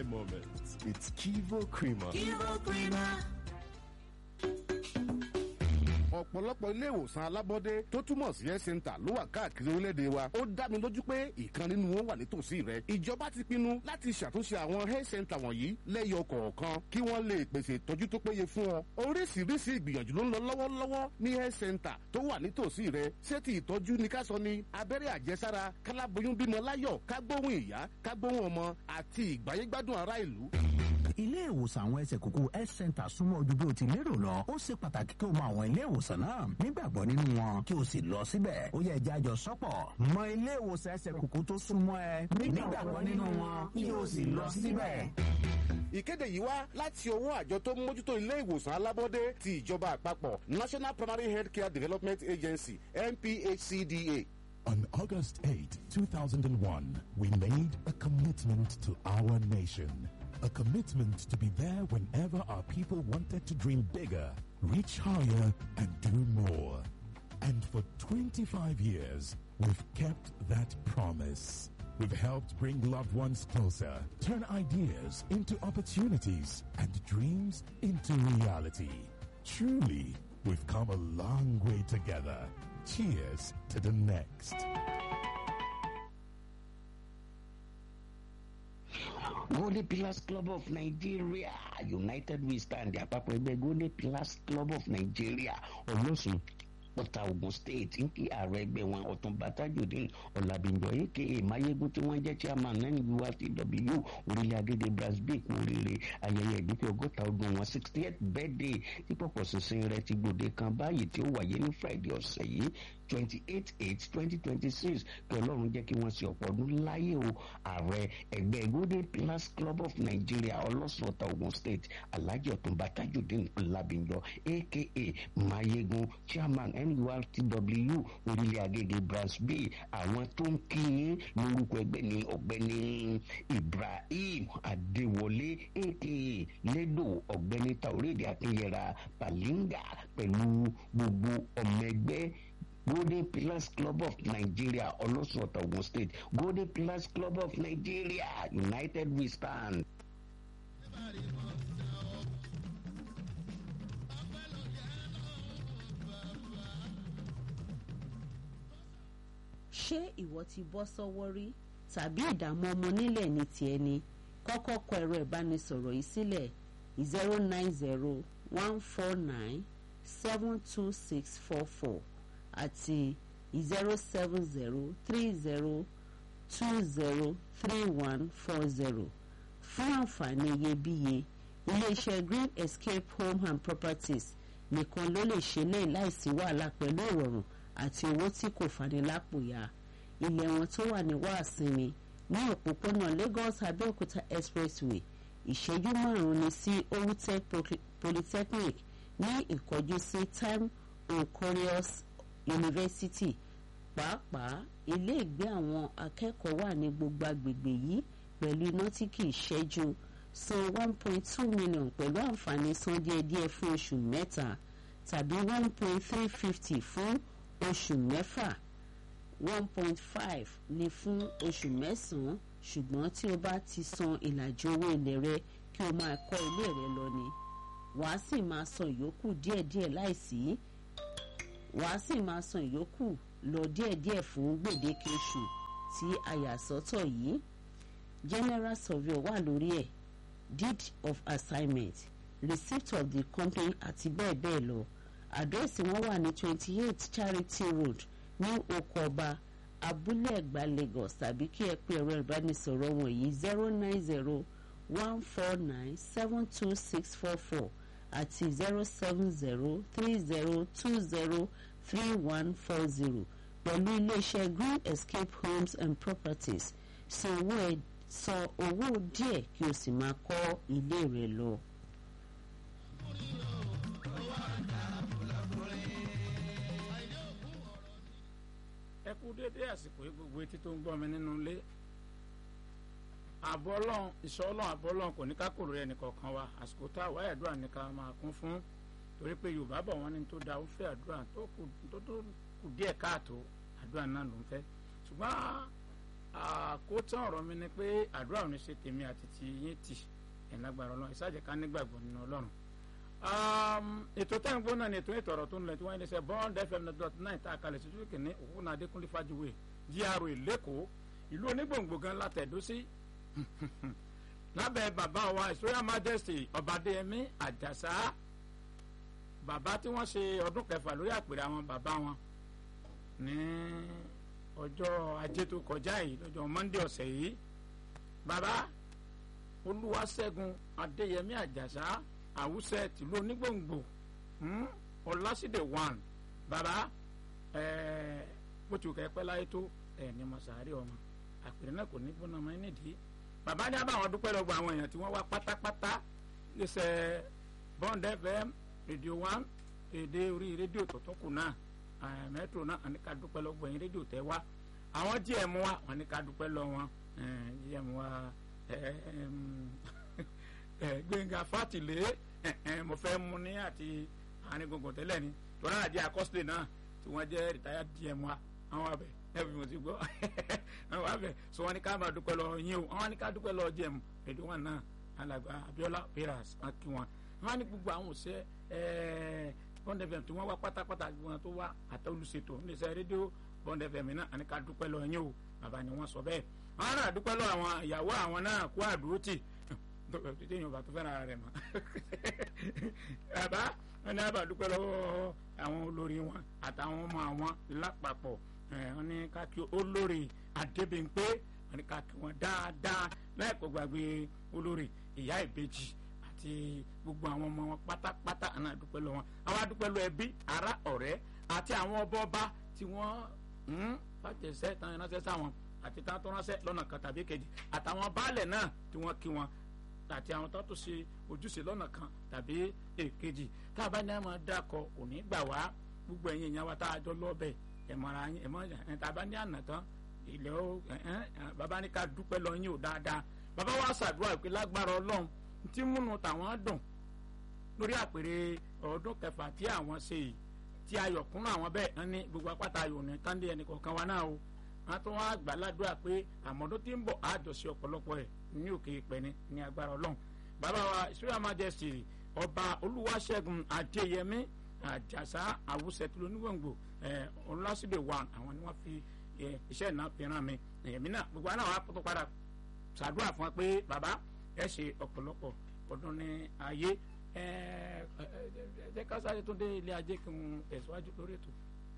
my moments. It's Kivo Creamer. Kivo Creamer. ọ̀pọ̀lọpọ̀ ilé ìwòsàn alábọ́dé tó túmọ̀ sí health center ló wà káàkiri orílẹ̀-èdè wa ó dá mi lójú pé ìkan nínú wọn wà nítòsí rẹ ìjọba ti pinnu láti ṣàtúnṣe àwọn health center wọ̀nyí lẹ́yọ kọ̀ọ̀kan kí wọ́n lè pèsè ìtọ́jú tó péye fún ọ oríṣiríṣi ìgbìyànjú ló ń lọ lọ́wọ́lọ́wọ́ ní health center tó wà nítòsí rẹ ṣé ti ìtọ́jú ni ká sọ ni abẹ́rẹ́ àjẹsára káláboyún bímọ láyọ̀ kágbóhùn ìyá kágbóhùn ọmọ àti ìgbáyégbádùn ará ìlú ilé ìwòsàn àwọn ẹsẹ̀ kúkú health center súnmọ́ ojú bí o ti lérò lọ ó ṣe pàtàkì kí o mọ àwọn ilé ìwòsàn náà nígbàgbọ́ nínú wọn kí o sì lọ síbẹ̀ ó yẹ ẹja àjọ sọ́pọ̀ mọ ilé ìwòsàn ẹsẹ̀ kúkú tó súnmọ́ ẹ nígbàgbọ́ nínú wọn kí o sì lọ síbẹ̀. ìkéde yìí wá láti ọwọ́ àjọ tó ń mójútó ilé ìwòsàn alábọ́dé ti ìjọba àpapọ̀ national primary health care development agency nphcda. On August 8, 2001, we made a commitment to our nation. A commitment to be there whenever our people wanted to dream bigger, reach higher, and do more. And for 25 years, we've kept that promise. We've helped bring loved ones closer, turn ideas into opportunities, and dreams into reality. Truly, we've come a long way together. Cheers to the next. Golden Pillars Club of Nigeria United we stand àpapọ̀ ẹgbẹ́ Golden Pillars Club of Nigeria Olóṣùn Ọ̀tà Ogun State ń kí ààrẹ ẹgbẹ́ wọn Ọ̀túnba Tajudeen Ọ̀làbìnjọ aka Mayegun tí wọ́n jẹ́ chairman NURTW orílẹ̀ agége brasbic oríire ayẹyẹ ìdúpẹ́ ọgọ́ta ọdún wọn sixty eight birthday tí pọ̀pọ̀ sísìn rẹ̀ ti gbòde kan báyìí tí ó wáyé ní Friday ọ̀sẹ̀ yìí twenty eight eight twenty twenty six kí ọlọ́run jẹ́ kí wọ́n ṣe ọ̀pọ̀ ọdún láyé o ààrẹ ẹgbẹ́ golden pillars club of nigeria ọlọ́sùn ọ̀tà ogun state alhaji ọ̀túnba tajudeen ọlábìnjọ aka mayegun chairman nurtw orílẹ̀ agége branch b àwọn tó ń kí yín lórúkọ ẹgbẹ́ ní ọ̀gbẹ́ni ibrahim adéwọlé aka lẹ́dọ̀ ọ̀gbẹ́ni taorédé akínyẹra palinga pẹ̀lú gbogbo ọmọ ẹgbẹ́ golden pillars club of nigeria olóṣùọ̀tà ogun state golden pillars club of nigeria united we stand. ṣé ìwọ ti bọ́ sọ́wọ́ rí tàbí ìdààmú ọmọ nílẹ̀ ní tiẹ̀ ni kọ́kọ́ kọ ẹ̀rọ ìbánisọ̀rọ̀ yìí sílẹ̀ zero nine zero one four nine seven two six four four àti zero seven zero three zero two zero three one four zero fún àǹfààní iyebíye iléeṣẹ́ green escape home and properties nìkan ló lè ṣe lẹ́yìn láìsí wàhálà pẹ̀lú ìrọ̀rùn àti owó tí kò fani lápò ya ilẹ̀ wọn tó wà ní wàásìmí ní òpópónà Lagos Abẹ́òkúta expressway ìṣẹ́jú márùn-ún ni sí Owutech polytechnic ní ìkọjú sí time Oncorioles University pàápàá ilé ìgbé àwọn akẹ́kọ̀ọ́ wà ní gbogbo agbègbè yìí pẹ̀lú iná tí kì í ṣẹ́jú san one point two million pẹ̀lú àǹfààní san díẹ̀díẹ̀ fún oṣù mẹ́ta tàbí one point three fifty fún oṣù mẹ́fà one point five ni fún oṣù mẹ́sàn-án ṣùgbọ́n tí o bá ti san ìlàjì owó ilẹ̀ rẹ kí o máa kọ́ ilé rẹ lọ ni wàá sì máa san ìyókù díẹ̀díẹ̀ láìsí wàá sì máa san ìyókù lọ díẹ̀díẹ̀ fún gbèdéke oṣù tí a yà sọ́tọ̀ yìí general survey wà lórí ẹ̀ deed of assignment receipt of the company àti bẹ́ẹ̀ bẹ́ẹ̀ lọ àdírẹ́sì wọn wà ní twenty eight charity road ní oko ọba abúlé ẹ̀gbá lagos tàbí kí ẹ pè ẹ̀rọ ìbánisọ̀rọ̀ wọ̀nyí zero nine zero one four nine seven two six four four àti zero seven zero three zero two zero three one four zero pẹ̀lú iléeṣẹ́ green escape homes and properties san owó ẹ̀ san owó díẹ̀ kí o sì máa kọ́ ilé rẹ lọ. ẹ kú déédéé àsìkò yìí gbogbo etí tó ń gbọ́ mi nínú ilé àbọ̀ ọlọ́run ìṣọ́ ọlọ́run àbọ̀ ọlọ́run kò ní ká kòrò ẹnì kọ̀ọ̀kan wa àsìkò tá a wáyé àdúrà ní ká máa kún fún torí pé yorùbá bọ̀ wọ́n ní tó da ó fẹ́ àdúrà tó kù díẹ̀ káàtó àdúrà náà ló ń fẹ́ ṣùgbọ́n àkótán ọ̀rọ̀ mi ni pé àdúrà ò ní ṣe tèmi àti ti yín tì ẹ̀ lágbára ọlọ́run ìsájẹ́ ká nígbàgbọ́ nínú ọlọ́run. ètò tẹ́ ń gbọ́ náà ni ètò ètò ọ̀rọ̀ tó ń lẹ̀ tí wọ́n ń ṣe bond fm dot nine tá a kalẹ̀ sí sókè ní òkúna adékúnlé fàjúwe GRA lẹ́kọ̀ọ́ ìlú onígbòǹgbò gan látẹ̀dó sí lábẹ́ bàbá wa his royal majesty ọba adéyẹmí àjàsá bàbá tí wọ́n ṣe ọdún kẹfà lórí àpèrè àwọn bàbá wọn ní ọjọ́ ajé tó kọjá yìí lọ́jọ́ monday ọ̀sẹ̀ yìí bàbá olúwaṣẹ́gun adéyẹmí àjàsá àwùsẹ̀ tìlú onígbòǹgbò ọlásídẹ̀ one bàbá bó ti kẹ́ pẹ́ láyé tó ẹ̀ ní mọ̀sáárì ọmọ àpèrè náà kò ní gbóná ọmọ nídìí bàbá ní àbáwọn dúpẹ́ lọ́gbọ̀ àwọn èèyàn tí wọ́n wá pátápátá lẹ́sẹ̀ bond fm rédíò one èdè orí rédíò tó tún kù náà mẹ́tò náà wọ́n ní ká dúpẹ́ lọ́gbọ̀ yín rédíò tẹ́ wá àwọn gm wa wọ́n ní ká dúpẹ́ lọ wọn gm wa gbẹ̀ngà fàtìlé mo fẹ́ mu ní àti àárín gbùngbùn tẹ́lẹ̀ ni tọ́lá àjẹ́ àkọsílẹ̀ náà tí wọ́n jẹ́ retired gm wa àwọn abẹ ẹbí mo ti gbọ́ àwọn abẹ sọ wọn ní ká máa dúpẹ́ lọ yín o àwọn ní ká dúpẹ́ lọ jẹun èdè wọn náà alàgbà Abiola Peras wọn kí wọn wọn ní gbogbo àwọn òṣè Bond FM tí wọ́n wá pátápátá wọn tó wá àtọ́lùṣètò níṣẹ́ rédíò Bond FM náà àní ká dúpẹ́ lọ yín o bàbá ni wọ́n sọ bẹ́ẹ̀ àwọn náà dúpẹ́ lọ àwọn ìyàwó àwọn náà kó àdúró tì téèyàn bá tó fẹ́ràn rẹ̀ mọ́ bàbá wọn ní àbá dúpẹ́ lọ́wọ́ àwọn olórí wọn àtàwọn ọmọ àwọn lápapọ̀ wọn ní ká kí olórí adébímpé wọn ní ká kí wọn dáadáa láìpẹ́ gbàgbé olórí ìyá ìbejì àti gbogbo àwọn ọmọ wọn pátápátá àná àdúpẹ́ lọ wọn àwọn àdúpẹ́ lọ ẹbí ará ọ̀rẹ́ àti àwọn ọba ọba tí wọ́n ń fàjẹsẹ́ tán ránṣẹ́ sáwọn àti tán tó ránṣẹ́ lọ́nà kan tàbí kejì àtàwọn baálẹ̀ náà tí wọ́n kí wọn àti àwọn tó tó ṣe ojúṣe lọ́nà kan tàbí èkejì tá a bá ní àwọn dákọ̀ òní gbà wá gbogbo ẹ̀yin ìyá wa tá a jọ lọ́bẹ̀ ẹ̀mọ́ra yín ẹ̀mọ́ ẹ̀ tá a bá ní àná tán ilẹ̀ ó bàbá ní ká dúpẹ́ lọ yín ò dáadáa bàbá wa ṣàdúrà pé lágbára ọlọ́run tí múnú tàwọn dùn lórí àpèrè ọdún kẹfà tí àwọn ṣe yìí tí ayọ̀ kúnnú àwọn bẹ́ẹ̀ ń ní gbogbo apáta ayò ní kánde ẹnì kọ̀ọ̀kan wa náà o wọn tún wá gbà ládùúrà pé àmọ́dún tí ń bọ̀ àjọṣe ọ̀pọ̀lọpọ̀ ẹ̀ ní òkè ìpẹ́ni ní agbára ọlọ́run bàbá wa israel majesty ọba olúwaṣẹ́gun adéyẹmí àjàsá àwùsẹ̀tìlú onígbòǹgbò ọlọ́sídẹ̀ one àwọn ni wọ́n fi iṣẹ́ náà fi ràn mí èmi náà gbogbo àná wa tó padà ṣàdúrà fún wa pé bàbá ẹ ṣe ọ̀pọ̀lọpọ̀ ọdún ní ayé ẹ jẹ́ ká sáré tó dé ilé ajé kí n tẹ̀síwájú lórí ètò.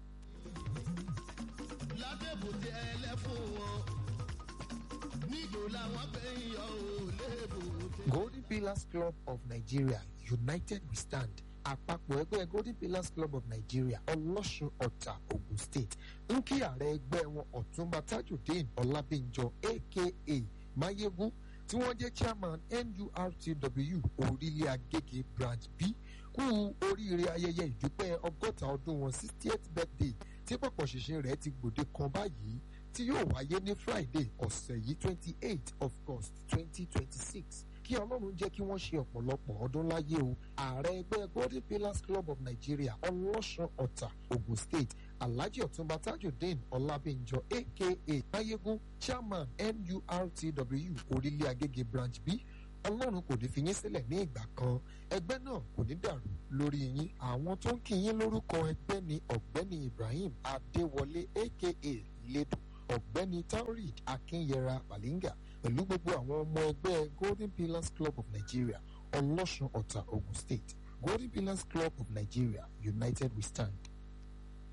lábẹ́bùtì ẹlẹ́fún wọn níjò làwọn fẹ́ ń yọ ò lébùtì. Golden Pillars Club of Nigeria United We Stand àpapọ̀ ẹgbẹ́ Golden Pillars Club of Nigeria ọlọ́sùn ọ̀tà Ogun State ń kí ààrẹ ẹgbẹ́ wọn ọ̀túnba Tajudeen Ọlábíńjọ aka Mayegun tí wọ́n jẹ́ chairman NURTW orílẹ̀ Agége branch B kú oríire ayẹyẹ ìdúpẹ́ ọgọ́ta ọdún wọn sixtieth birthday tí pọ̀pọ̀ ṣìnṣìn rẹ̀ ti gbòde kan báyìí tí yóò wáyé ní Friday ọ̀sẹ̀ yìí twenty eight of August twenty twenty six kí ọlọ́run jẹ́ kí wọ́n ṣe ọ̀pọ̀lọpọ̀ ọdún láyé o ààrẹ ẹgbẹ́ Golden Pillars Club of Nigeria ọlọ́sùn ọ̀tà Ogun State Alhaji Ọ̀túnba Tajudeen Ọlábíńjọ aka Mayegun chairman NURTW orílẹ̀ Agége branch B ọlọ́run kò ní fi yín sílẹ̀ ní ìgbà kan ẹgbẹ́ náà kò ní dàrú lórí yín àwọn tó ń kí yín lórúkọ ẹgbẹ́ ni ọ̀gbẹ́ni Ibrahim Adéwọlé aka Ledo ọ̀gbẹ́ni Taurid Akínyẹra Balinga pẹ̀lú gbogbo àwọn ọmọ ẹgbẹ́ Golden Pillars Club of Nigeria ọlọ́sùn ọ̀tà Ogun State Golden Pillars Club of Nigeria United We Stand